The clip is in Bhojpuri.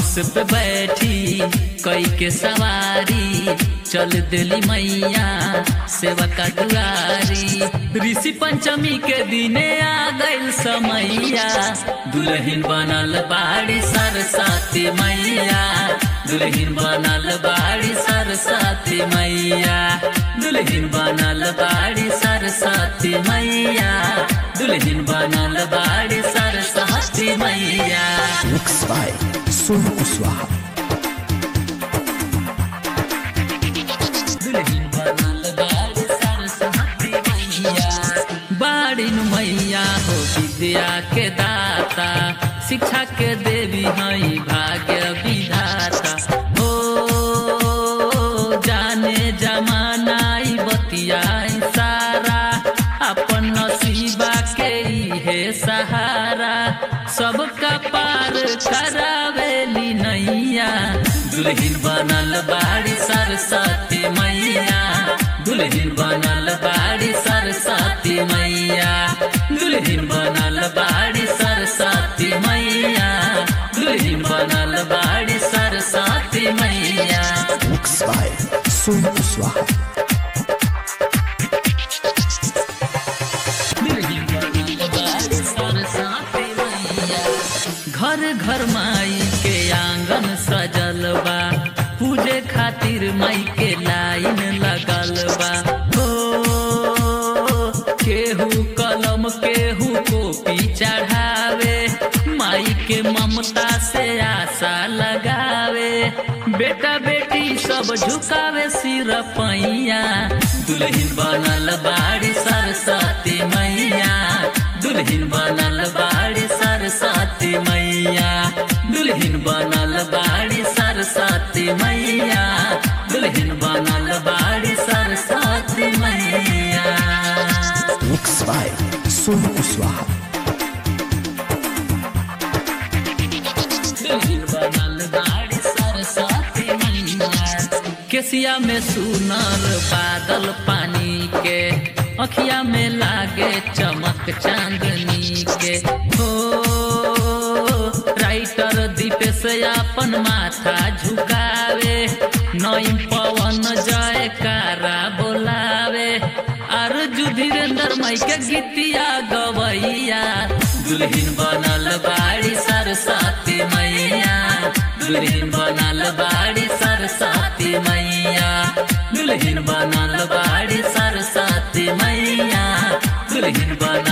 हंस पे बैठी कई के सवारी चल दिली मैया सेवा का दुआरी ऋषि पंचमी के दिने आ गइल समैया दुल्हन बनल बाड़ी सरस्वती मैया दुल्हन बनल बाड़ी सरस्वती मैया दुल्हन बनल बाड़ी सरस्वती मैया दुल्हन बनल बाड़ी सरस्वती मैया Mixed by Sonu Kuswaha. दुल्हन बनल बाड़ी सरस्वती मैया बाड़ी नु मैया हो विद्या के दाता शिक्षा के देवी हई भाग्य विधाता हो जाने जमाना ई बतियाई सारा अपन नसीबा के है सहारा सबका पार करावेली नैया दुल्हन बनल बाड़ी सरस्वती मैया दुल्हन बनल बाड़ी सरस्वती मैया दुल्हन बनल बाड़ी सरस्वती मैया दुल्हन बनल बाड़ी सरस्वती मैया Mixed by Sonu Kuswaha. घर घर माई के आंगन सजल बा पूजे खातिर माई के लाइन लगल बा हो केहू कलम केहू कॉपी चढ़ावे माई के ममता से आशा लगावे बेटा बेटी सब झुकावे सिर पैया दुल्हन बनल बाड़ी सरस्वती मैया दुल्हन बनल बाड़ी सरस्वती मैया दुल्हन बनल बाड़ी सरस्वती मैया दुल्हन बनल बाड़ी सरस्वती मैया Mixed by Sonu Kuswaha. दुल्हन बनल बाड़ी सरस्वती मैया केसिया में सुनर बादल पानी के अखिया में लागे चमक चांदनी के हो राइटर दीपेश अपन माथा झुकावे नईम पवन जयकारा बोलावे अर्जु धीरेन्द्र मई के गीतिया गवैया दुल्हन बनल बाड़ी सरस्वती मैया दुल्हन बनल बाड़ी सरस्वती मैया दुल्हन बनल बाड़ी सरस्वती मैया दुल्हन बनल